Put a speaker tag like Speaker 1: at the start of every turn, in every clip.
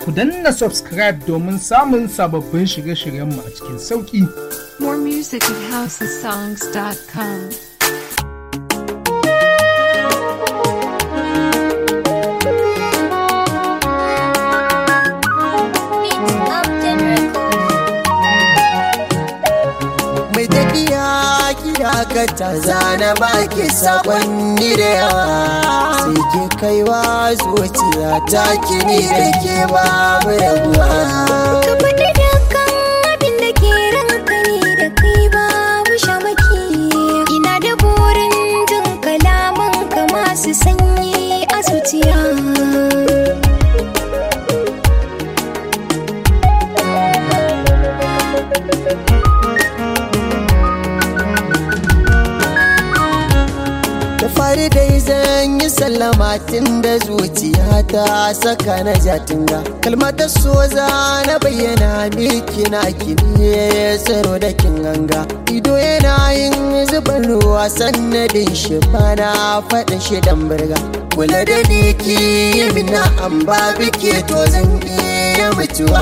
Speaker 1: Ku danna subscribe domin samun sababbin shirye-shiryenmu a cikin sauƙi.
Speaker 2: More music at housesongs.com.
Speaker 3: mai tafiya kira ka ta zana baki sakonni da yawa sai ke kaiwa zuciya ta kini da ke babu rabuwa
Speaker 4: Ka faɗi dukkan abin da ke ranka ne da kai babu shamaki. Ina da burin jin kalaman ka masu sanyi a zuciya.
Speaker 3: da fari dai zan yi sallama tun da zuciya ta saka na jatinga kalmatar so za na bayyana miki na kini tsaro da kin ganga ido yana yin zuban ruwa sannadin shi bana faɗin shi dan birga kula da ni ki yi mina an ba bike to zan iya mutuwa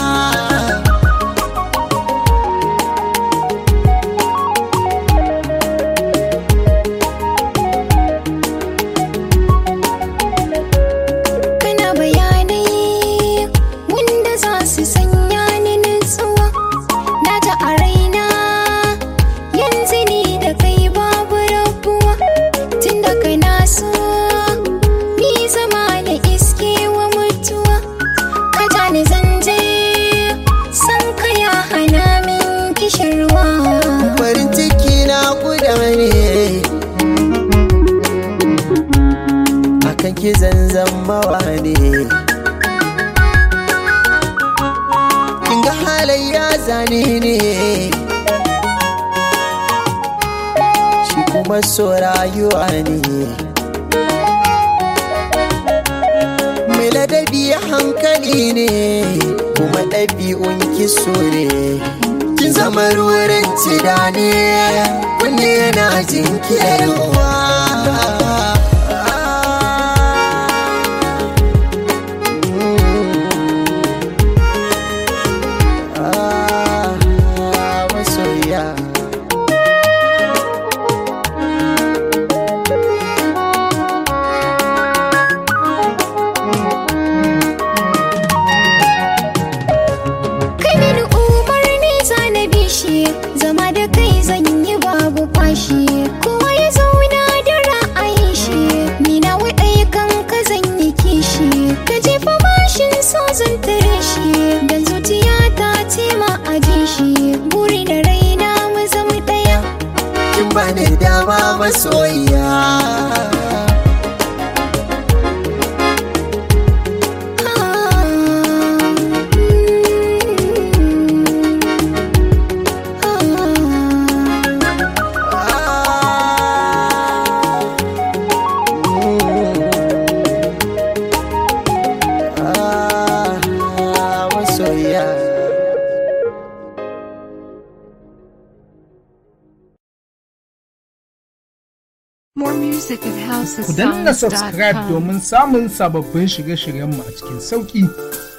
Speaker 4: Kana bayanai wanda za su sanya ni nutsuwa. Na ta a raina yanzu ni da kai babu rabuwa. Tun da kana so ni zama na iske wa mutuwa. Ka ja ni zanje san ka ya hana min kishirwa.
Speaker 3: farin ciki na guda ne akan ki zanzan mawa ne kin ga halayya zane ne shi kuma so rayuwa ne mai ladabi hankali ne kuma ɗabi'un kiso ne kin zama ruwan cida ne kunne yana jinkirwa masoya
Speaker 4: Kai mini umarni zana bishi zama da kai zan yi babu fashi kowa ya zauna da ra'ayin shi ni na waɗai kan ka zan yi kishi ka jefa mashin so zan tare shi dan zuciya ta ce ma a ji shi buri da raina mu zama ɗaya
Speaker 3: kin bani dama masoyiya Ah, masoyiya
Speaker 2: More music at
Speaker 1: Ku danna subscribe
Speaker 2: housesongs.com.
Speaker 1: domin samun sababbin shirye-shiryenmu a cikin sauƙi.